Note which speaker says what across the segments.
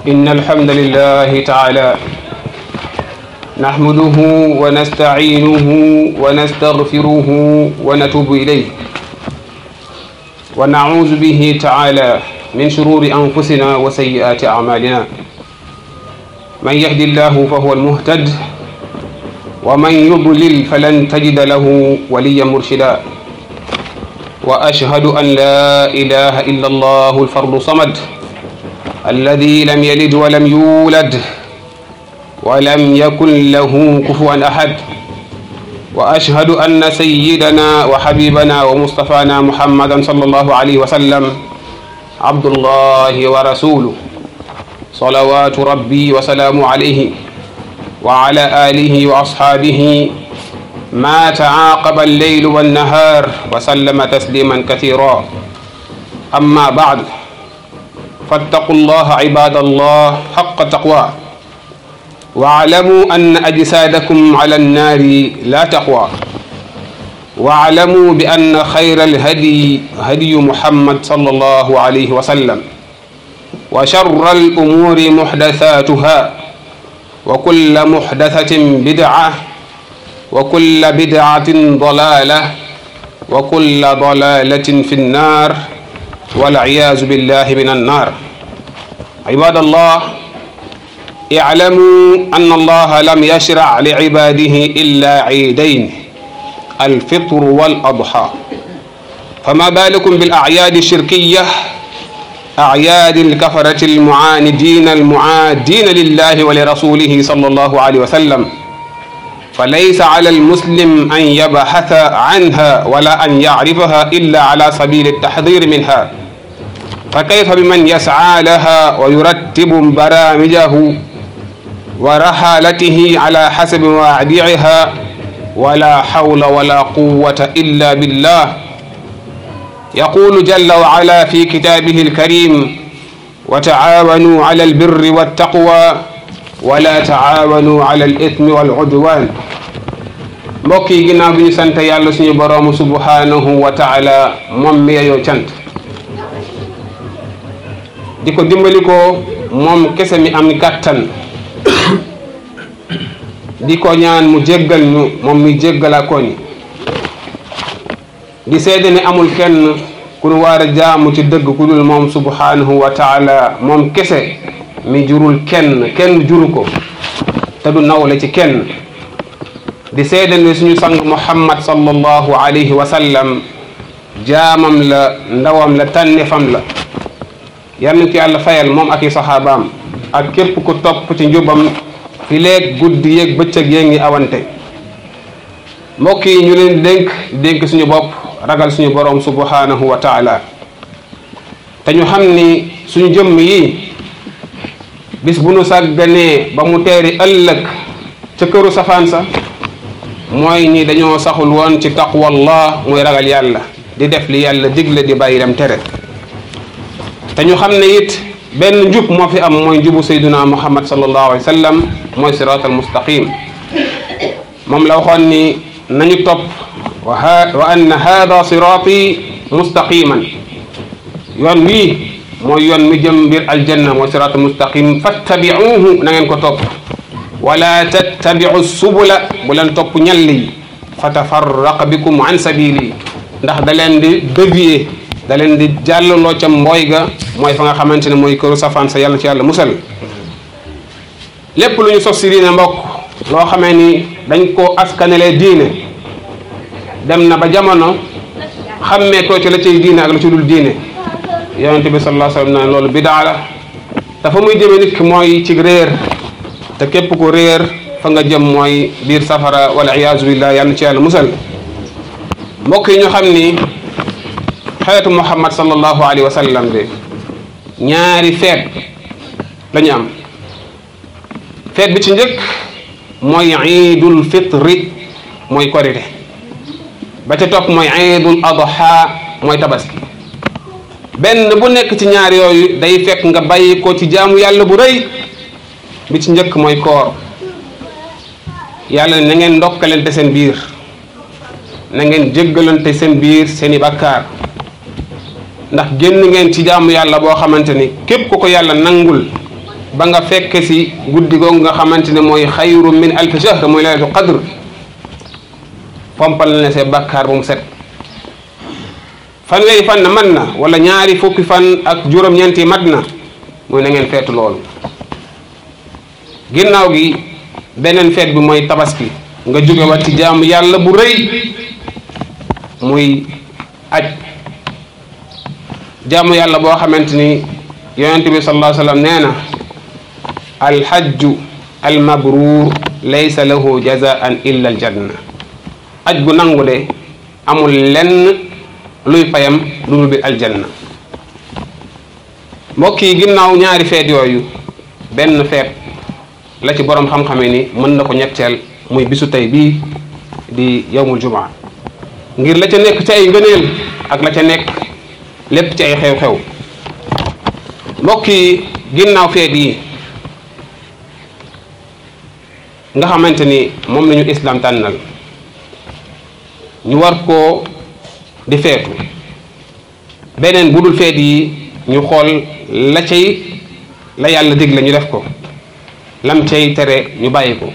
Speaker 1: إن الحمد لله تعالى نحمده ونستعينه ونستغفره ونتوب إليه ونعوذ به تعالى من شرور أنفسنا وسيئات أعمالنا من يهد الله فهو المهتد ومن يضلل فلن تجد له وليا مرشدا وأشهد أن لا إله إلا الله الفرد صمد الذي لم يلد ولم يولد ولم يكن له كفوا أحد وأشهد أن سيدنا وحبيبنا ومصطفانا محمدا صلى الله عليه وسلم عبد الله ورسوله صلوات ربي وسلام عليه وعلى آله وأصحابه ما تعاقب الليل والنهار وسلم تسليما كثيرا أما بعد فاتقوا الله عباد الله حق تقوى واعلموا أن أجسادكم على النار لا تقوى واعلموا بأن خير الهدي هدي محمد صلى الله عليه وسلم وشر الأمور محدثاتها وكل محدثة بدعة وكل بدعة ضلالة وكل ضلالة في النار والعياذ بالله من النار عباد الله اعلموا أن الله لم يشرع لعباده إلا عيدين الفطر والأضحى فما بالكم بالأعياد الشركية أعياد الكفرة المعاندين المعادين لله ولرسوله صلى الله عليه وسلم فليس على المسلم أن يبحث عنها ولا أن يعرفها إلا على سبيل التحذير منها فكيف بمن يسعى لها ويرتب برامجه ورحالته على حسب موادعها ولا حول ولا قوة إلا بالله يقول جل وعلا في كتابه الكريم وتعاونوا على البر والتقوى ولا taawanu ala al ithmi wal udwan mbokk yi ginnaaw bi ñu sant yàlla suñu boroomu subhanahu wa taala moom mi yeyoo cant di ko dimbali ko moom kese mi am gàttan di ko ñaan mu jéggal ñu moom mi jéggalaa ko ñi di seede ne amul kenn ku nu war a jaamu ci dëgg ku dul moom subhanahu wa taala moom kese mi jurul kenn kenn juru ko te du nawle ci kenn di seede ne suñu sang muhammad sallallahu alayhi wa sallam jaamam la ndawam la tànnefam la yal na ko yàlla fayal moom ak i saxaabaam ak képp ku topp ci njubam fi leeg guddi yeeg bëccëg yee ngi awante mbokk yi ñu leen dénk dénk suñu bopp ragal suñu borom subhanahu wa taala te ñu xam ni suñu jëmm yi bis bu nu sàgganee ba mu teeri ëllëg ca këru safaan sa mooy ni dañoo saxul woon ci taqwallah muy ragal yàlla di def li yàlla digle di bàyyi dem tere te ñu xam ne it benn njub moo fi am mooy njubu sayduna muhammad sallallahu alayhi wa sallam mooy sirat al mustaqim moom la waxoon ni nañu topp wa anna hada sirati mustaqiman yoon wii mooy yoon mi jëm mbir aljanna mooy siraatu mustaqim fattabiuhu na ngeen ko topp wala tattabiu subula bu leen topp ñalli yi fa tafarraqa bikum an sabili ndax da leen di dévier da leen di jàllaloo ca mbooy ga mooy fa nga xamante ne mooy këru safaan sa yàlla ci yàlla musal lépp lu ñu sos si diine mbokk loo xamee ni dañ koo askanelee diine dem na ba jamono xammee too ci la cay diine ak la ci dul diine yonente bi sallallahu alayhi wa sallam loolu bidaa la dafa muy jëme nit ki mooy ci réer te képp ku réer fa nga jëm mooy biir safara wala iyaazu billah yàlla ci yàlla musal mbokk yi ñu xam ni xeetu muhammad sallallahu alayhi wa sallam bi ñaari feet la ñu am feet bi ci njëkk mooy iidul fitri mooy korite ba ca topp mooy iidul adha mooy tabaski benn bu nekk ci ñaar yooyu day fekk nga bàyyi ko ci jaamu yàlla bu rëy bi ci njëkk mooy koor yàlla na ngeen ndokkalante seen biir na ngeen jéggalante seen biir seeni bàkkaar ndax génn ngeen ci jaamu yàlla boo xamante ni képp ku ko yàlla nangul ba nga fekk si guddi googu nga xamante ne mooy xayru min alfi shahr mooy laylatul qadr fompal na see bàkkaar bu mu set fanweeri fan na mat na wala ñaari fukki fan ak juróom-ñeenti mat na mooy na ngeen feetu loolu ginnaaw gi beneen feet bi mooy tabaski nga jóge wat ci jaamu yàlla bu rëy muy aj jaamu yàlla boo xamante ni yonent bi sallallahu alayhi wa sallam nee na alhajju almabruur laysa lahu jazaan illa aljanna aj gu nangu de amul lenn luy payam lu dul bi aljanna mbokk yi ginnaaw ñaari feet yooyu benn feet la ci boroom xam-xame ni mën na ko ñetteel muy bisu tey bii di yawmul jumaa ngir la ca nekk ci ay ngëneel ak la ca nekk lépp ci ay xew-xew mbokk yi ginnaaw feet yi nga xamante ni moom lañu islam tànnal ñu war koo di feetu beneen bu dul feet yi ñu xool la cay la yàlla digle ñu def ko lam cay tere ñu bàyyi ko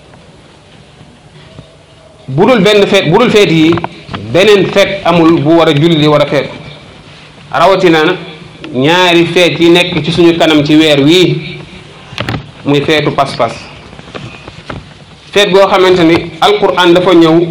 Speaker 1: bu dul benn feet bu dul feet yi beneen feet amul bu war a julli di war a feetu rawatina ñaari feet yi nekk ci suñu kanam ci weer wii muy feetu pas-pas feet goo xamante ni alquran dafa ñëw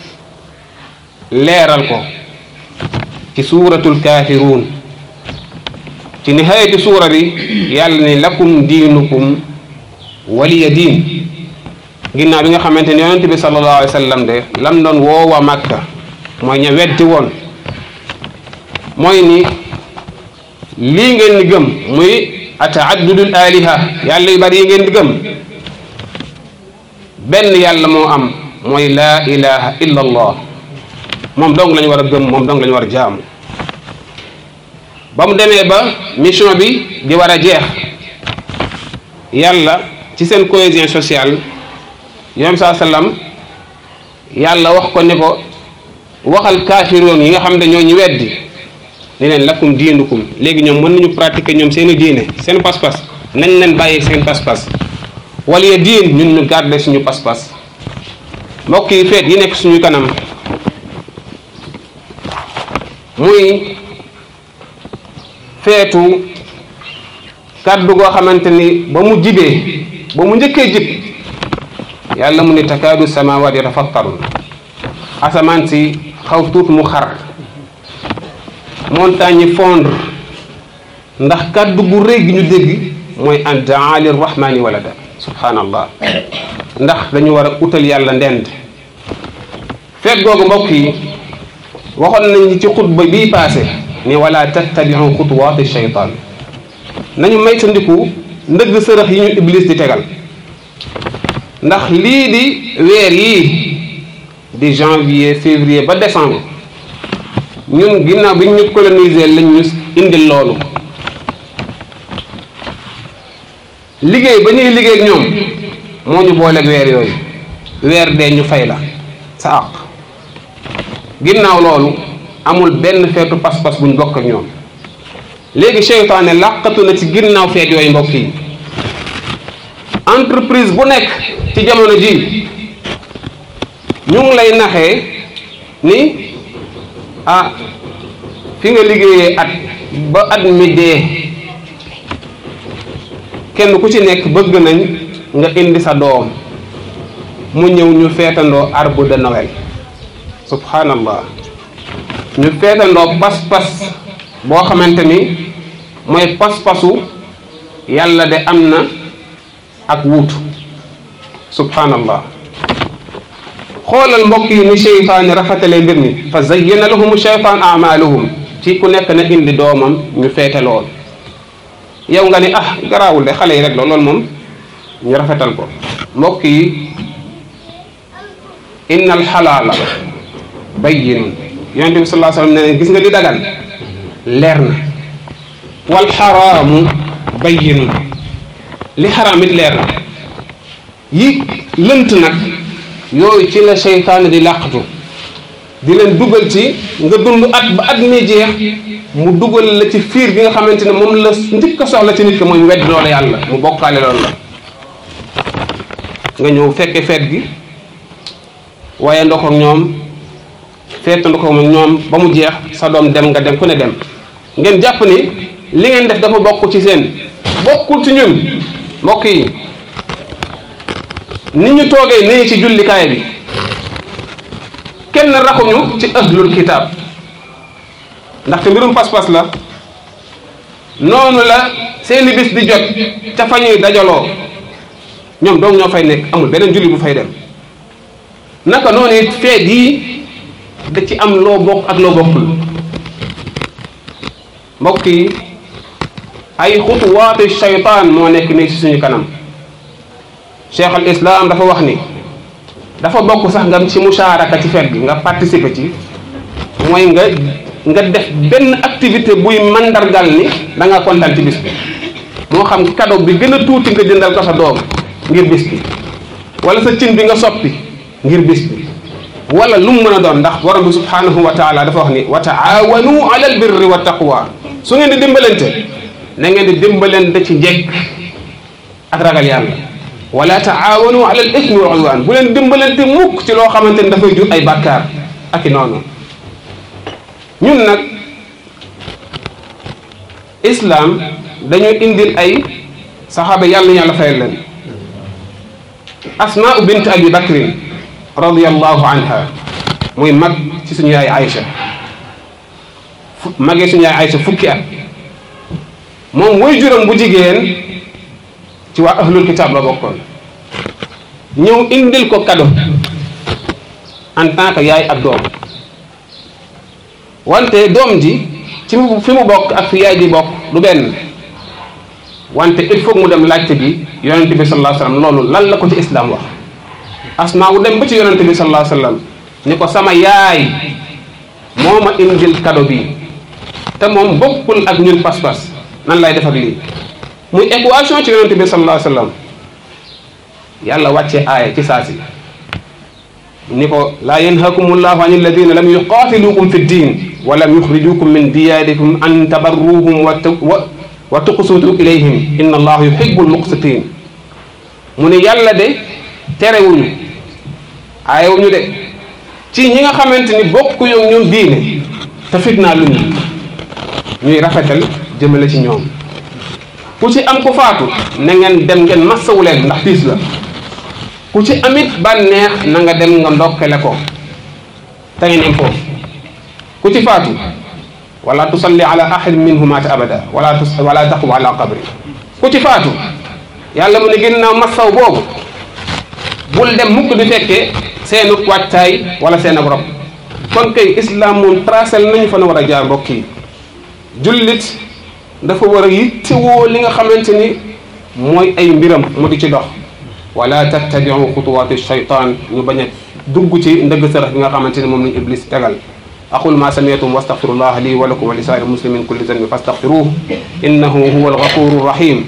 Speaker 1: leeral ko ci suuratul kaafiruun ci nihayati suura bi yàlla ni lakum diinukum waliya diin ginnaaw bi nga xamante ni yonente bi sallallahu alayhi wa sallam de lam doon woowa màkka mooy ña weddi woon mooy ni lii ngeen di gëm muy ataaddudul aliha yàlla yu bari yi ngeen di gëm benn yàlla moo am mooy laa ilaha illa allah moom dong lañu war a gëm moom dong lañu war a jaamu ba mu demee ba mission bi di war a jeex yàlla ci seen cohésion sociale yoom saa sallam yàlla wax ko ne ko waxal kaafiroon yi nga xam ne ñoo ñu weddi ne leen lakum diinukum léegi ñoom mën nañu pratiquer ñoom seeni diine seen pas-pas nañ leen bàyyi seen pas-pas wala ya diin ñun ñu garder suñu pas-pas mbokk yi feet yi nekk suñu kanam muy feetu kàddu goo xamante ni ba mu jibee ba mu njëkkee jib yàlla mu ne takaadu samawaat yatafattarun asamaan si xaw tuut mu xar montagne yi fondre ndax kàddu gu rëy gi ñu dégg mooy an daa lirrahmani walada subhanallah ndax dañu war a utal yàlla ndend feet googu mbokk yi waxoon nañ ci xutba bii paase ni wala tattabiu xutuwaati shaytaan nañu maytandiku ndëgg sërëx yi ñu iblis di tegal ndax lii di weer yii di janvier février ba décembre ñun ginnaaw bi ñu coloniser lañ ñu indil loolu liggéey ba ñuy liggéey ak ñoom moo ñu booleeg weer yooyu weer dee ñu fay la sa àq ginnaaw loolu amul benn feetu pas-pas buñ bokk ak ñoom léegi seytaane làqatu na ci ginnaaw feet yooyu mbokk yi entreprise bu nekk ci jamono ji ñu ngi lay naxee ni ah fi nga liggéeyee at ba at mi dee kenn ku ci nekk bëgg nañ nga indi sa doom mu ñëw ñu feetandoo arbre de Noël subhanallah ñu feetandoo pas-pas boo xamante ni mooy pas-pasu yàlla de am na ak wuutu subhanallah xoolal mbokk yi ni cheytaani rafetale mbir mi fa zayyana lahum cheytaan amaluhum ci ku nekk na indi doomam ñu feete lool yow nga ni ah garaawul de xale yi rek la loolu moom ñu rafetal ko mbokk yi inna alxalaala bayyinun yonente bi sallallahu alayhi wasallam ne gis nga li dagan leer na wal xaraamu bayyinun li xaraam it leer na yi lënt nag yooyu ci la seytaane di làqatu di leen dugal ci nga dund at ba at mi jeex mu dugal la ci fiir bi nga xamante ne moom la njëkk a soxla ci nit ki mooy mu wedd loolu yàlla mu bokkaale loolu la nga ñëw fekke feet gi waaye ndox ak ñoom feet ndox ak ñoom ba mu jeex sa doom dem nga dem ku ne dem ngeen jàpp ni li ngeen def dafa bokk ci seen bokkul ci ñun mbokk yi ni ñu toogee nii ci jullikaay bi kenn raxuñu ci ahlul kitaab ndaxte mbirum pas-pas la noonu la seeni bis di jot ca fa ñuy dajaloo ñoom doom ñoo fay nekk amul beneen julli bu fay dem naka noonu it feet yi da ci am loo bokk ak loo bokkul mbokk yi ay xutuwaatu shaytaan moo nekk nii ci suñu kanam cheikh al islam dafa wax ni dafa bokk sax nga ci musharaka ci feet bi nga participer ci mooy nga nga def benn activité buy mandargal ni da nga kontaan ci bis bi moo xam cadeau bi gën a tuuti nga jëndal ko sa doom ngir bis bi wala sa cin bi nga soppi ngir bis bi wala lu mu mën a doon ndax borom bi subhanahu wa taala dafa wax ni wa taawanu ala al birri wa taqwa su ngeen di dimbalante na ngeen di dimbalante ci njekk ak ragal yàlla wala taawanu ala al ismi wal udwan bu leen dimbalante mukk ci loo xamante ni dafay jur ay bàkkaar ak i noonu ñun nag islam dañu indil ay saxaaba yàlla yàlla fayal leen asmaa bint abi bakrin radiallahu anha muy mag ci suñu yaay Aïcha magee suñu yaay Aïcha fukki at moom way juróom bu jigéen ci waa ahlul kitab la bokkoon ñëw indil ko cadeau en tant que yaay ak doom wante doom ji ci fi mu bokk ak fi yaay ji bokk du benn wante il faut mu dem laajte bi yonente bi sallallahu alayhi wasallam loolu lan la ko ci islam wax asmaa wu dem ba ci yonente bi sallallahu alayhi wasallam ni ko sama yaay moo ma indil cadeau bi te moom bokkul ak ñun pas-pas nan lay def ak lii muy équation ci yonente bi sallallahu alayhi wasallam yàlla wàcce aaya ci saasi ni ko laa yanhakum llahu an alladina lam yuqatilukum fi ddin wa lam yuxrijukum min diyarikum an tabarruhum wa wa tuqsutu ilayhim inna allaha yuhibbul muqsitin mu ne yàlla de terewuñu aayewuñu de ci ñi nga xamante ni bokk yow ñoom diine te fitnaa lu ñu ñuy rafetal jëmale ci ñoom ku ci am ku faatu na ngeen dem ngeen massawu leen ndax tiis la ku ci amit bànneex na nga dem nga ndokkale ko te ngeen am foofu ku ci faatu wala tusalli ala ahad minhum maata abada wala tus wala taqum ala qabri ku ci faatu yàlla mu ne ginnaaw massaw boobu bul dem mukk di fekkee seenu wàccaay wala seen ab rob kon kay islam moom tracel nañu fa na war a jaar mbokk yi jullit dafa war a yittewoo li nga xamante ni mooy ay mbiram mu di ci dox wala tattabiu xutuwaati shaytaan ñu bañ a dugg ci ndëgg sërëx bi nga xamante ni moom lañu iblis tegal aqul ma sami'tum wastaghfirullah li wa lakum wa li saa'iri muslimin kulli dhanbin fastaghfiruhu innahu huwa al-ghafuru rahim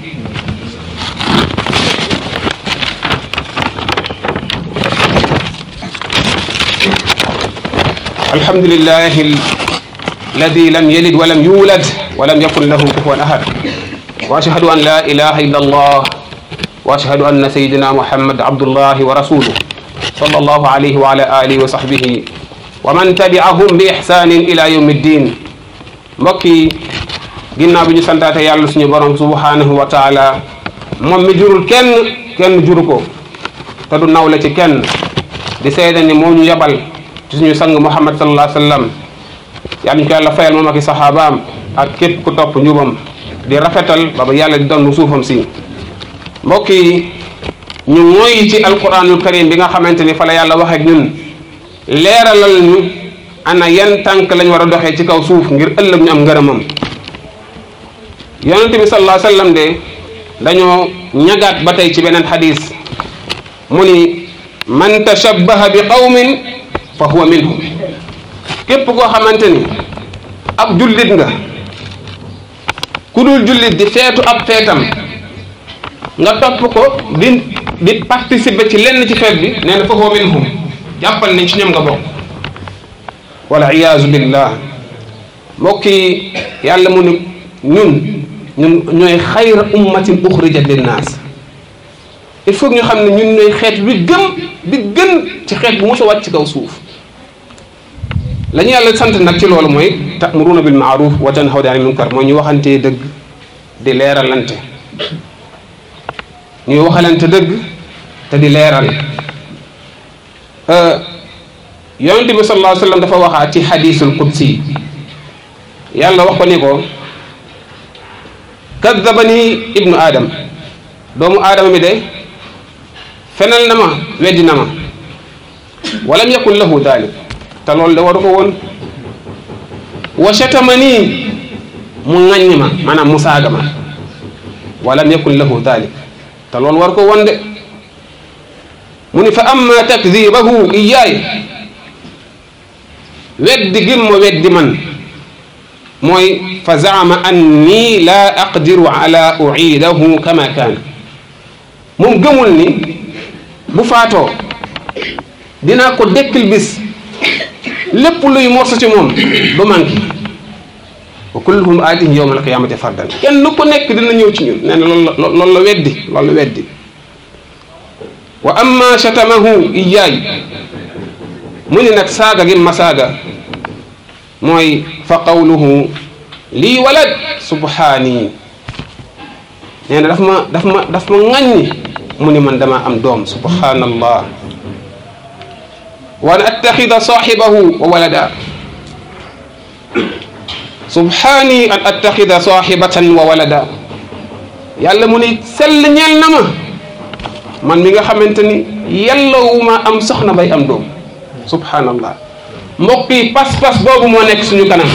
Speaker 1: الحمد لله الذي لم يلد ولم يولد ولم يكن له كفوا احد واشهد ان لا اله الا الله واشهد ان سيدنا محمد عبد الله ورسوله صلى الله عليه وعلى اله وصحبه ومن تبعهم باحسان الى يوم الدين mbokki ginnaaw bi ñu santaate yàlla suñu borom subhanahu wa taala moom mi jurul kenn kenn juru ko te du nawle ci kenn di seede ni moo ñu yabal ci suñu sang muhammad sallallahu alayhi wa sallam yàlla ñu ko yàlla fayal moom ak i saxaabaam ak képp ku topp njubam di rafetal ba ba yàlla di doon suufam si mbokk yi ñu mooy ci alquranul karim bi nga xamante ni fa la yàlla wax ak ñun leeralal ñu ana yan tànk lañ war a doxee ci kaw suuf ngir ëllëg ñu am ngërëmam yonente bi sallallahu alayhi wa sallam de dañoo ñagaat ba tey ci beneen xadis mu ni man tashabbaha bi qawmin fa huwa minhum képp koo xamante ni ab jullit nga ku dul jullit di feetu ab feetam nga topp ko di di participer ci lenn ci feet bi nee na fa huwa minhum jàppal ni ci ñoom nga bokk wala iyaazu billah mbokk yi yàlla mu ne ñun ñun ñooy xayra ummatin uxrijat linnaas il faut ñu xam ne ñun ñooy xeet bi gën bi gën ci xeet bu mos a wàcc ci kaw suuf la ñu yàlla sant nag ci loolu mooy ta'muruna bil ma'ruf wa tanhawna 'anil munkar mooy ñu waxantee dëgg di leeralante ñuy waxalante dëgg te di leeral yonente bi sallallahu alayhi wa sallam dafa waxaat ci xadisul qudsi yàlla wax ko ni ko kadabani ibnu adam doomu aadama mi de fenal na ma weddi na ma walam yakun lahu dalik te loolu de waru ko woon wa shatamani mu ŋaññi ma maanaam mu saaga ma walam yakun lahu dalik te loolu war ko woon de mu ni fa amma takdibahu iyaay weddi gim ma weddi man mooy fa zaama anni la aqdiru ala uidahu kama kaana moom gëmul ni bu faatoo dinaa ko dekkil bis lépp luy morsa ci moom du manqué wa kulluhum aatihi yawma alqiyamati fardan kenn ku nekk dina ñëw ci ñun nee na loolu la loolu la weddi loolu la weddi wa amma shatamahu iyaay mu ni nag saaga gi ma saaga mooy fa qawluhu lii walad subhaani nee na daf ma daf ma daf ma ŋàññi mu ni man dama am doom subhanallah wa an attaxida saaxibahu wa walada subhaani an attaxida saaxibatan wa walada yàlla mu ni sell ñeel na ma man mi nga xamante ni yàllawuma am soxna bay am doom subhanallah mbokk yi pas-pas boobu moo nekk suñu kanam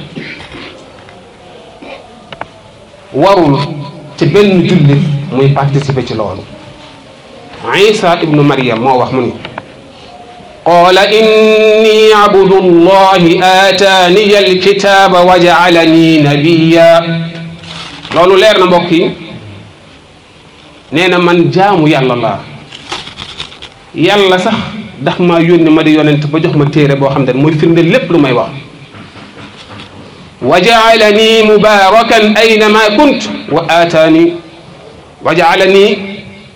Speaker 1: warul ci benn jullit muy participer ci loolu isa ibnu maryam moo wax mu ni qaala inni abdu llahi aataaniya alkitaba wa jaalani nabiya loolu leer na mbokk yi nee na man jaamu yàlla laa yàlla sax ndax maa yónni ma di yonent ba jox ma téere boo xam ne mooy firnde lépp lu may wax wa jaalani mubarakan aynama kunt wa aataani wa jaalani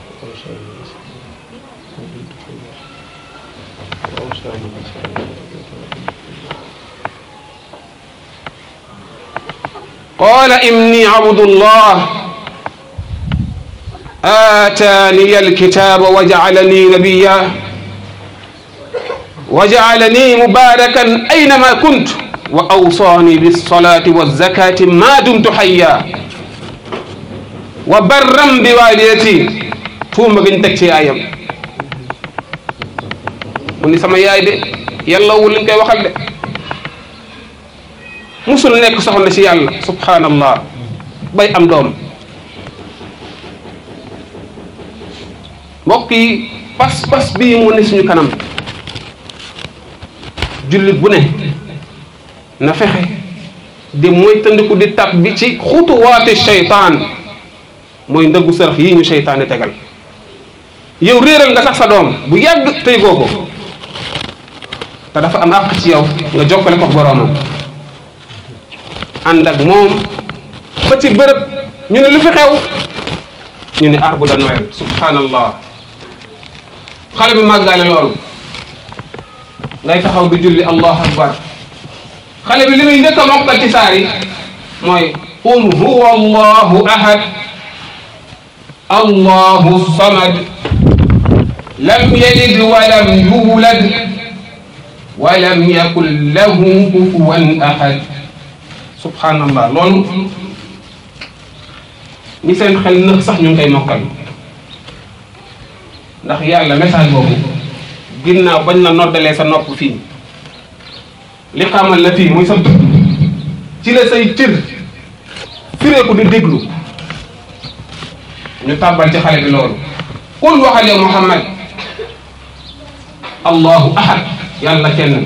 Speaker 1: qala inni abdullah آتاني الكتاب وجعلني نبيا وجعلني مباركا أينما كنت وأوصاني بالصلاة والزكاة ما دمت حيا وبرا بوالدتي توم بنتك ci yaayam mu ni sama yaay de yàlla wul liñ koy waxal de musul nekk soxna ci yàlla subhanallah bay am doom mbokk yi pas-pas bii mu ne suñu kanam jullit bu ne na fexe di moytandiku di tab bi ci xutuwaati seytaan mooy ndëggu sërëx yi ñu seytaane tegal yow réeral nga sax sa doom bu yàgg tey goo ko te dafa am àq ci yow nga jokkale ko boroomam ànd ak moom ba ci bërëb ñu ne lu fi xew ñu ne arbre de Noël subhanallah xale bi màggaale loolu ngay taxaw di julli allahu akbar xale bi li muy njëkk a mokkal ci saar yi mooy qul huwa allahu ahad allahu samad lam yalid walam yulad walam yakun lahu kufuwan ahad subhanallah loolu ñi seen xel nëx sax ñu ngi koy mokkal ndax yàlla message boobu ginnaaw bañ la noddalee sa nopp fii li xamal la fii muy sa bët ci la say cër fireeku di déglu ñu tàbbal ci xale bi loolu qul waxal yow muhammad allahu ahad yàlla kenn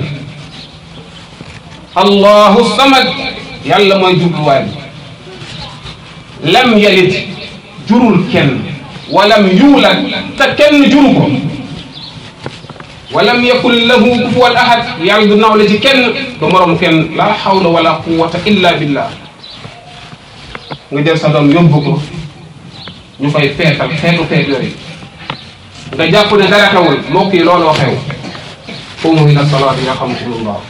Speaker 1: allahu samad yàlla mooy jubluwaay bi lam yalid jurul kenn walam yuulad te kenn juru ko walam yakun lahu kufuwan ahad yàlla du nawle ci kenn du morom kenn la hawla wala quwwata illa billah nga jël sa doom yóbbu ko ñu koy feetal xeetu feet yooyu nga jàpp ne dara xewul mbokk yi looloo xew qumu ila salaati yarhamukumullah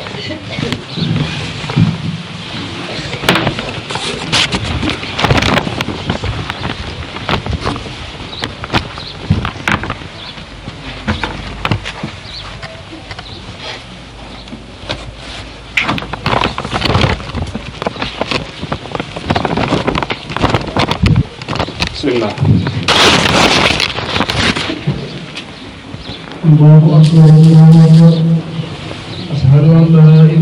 Speaker 1: bismillah
Speaker 2: الله أكبر الله أكبر أشهد أن لا إله